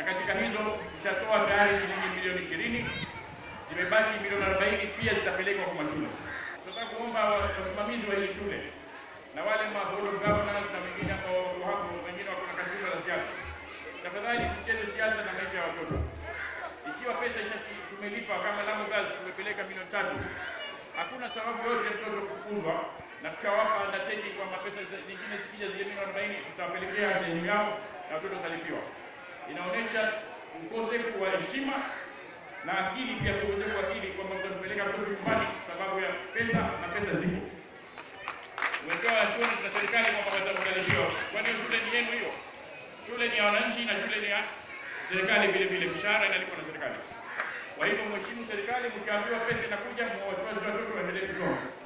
katika hizo tushatoa tayari shilingi milioni ishirini, zimebaki milioni 40 pia zitapelekwa kwa mashule. Tunataka kuomba wasimamizi wa hizi shule na wale ma board of governors na wengine ambao wako hapo, wengine wako na kasumba za siasa, tafadhali tusicheze siasa na maisha ya watoto. Ikiwa pesa isha tumelipa kama Lamu Girls tumepeleka milioni tatu, hakuna sababu yote ya mtoto kufukuzwa, na tushawapa undertaking kwamba pesa nyingine zikija zile milioni 40 tutawapelekea sehemu yao na watoto watalipiwa. Inaonyesha ukosefu wa heshima na akili, pia ukosefu wa akili kwamba mtatupeleka mtoto nyumbani sababu ya pesa na pesa zipo umepewa assurance na serikali kwamba watalipiwa. Kwani hiyo shule ni yenu hiyo? Shule ni ya wananchi na shule ni ya serikali vile vile, mshahara inalipwa na serikali. Kwa hivyo mheshimu serikali, mkiambiwa pesa inakuja, mwatoe watoto waendelee kusoma.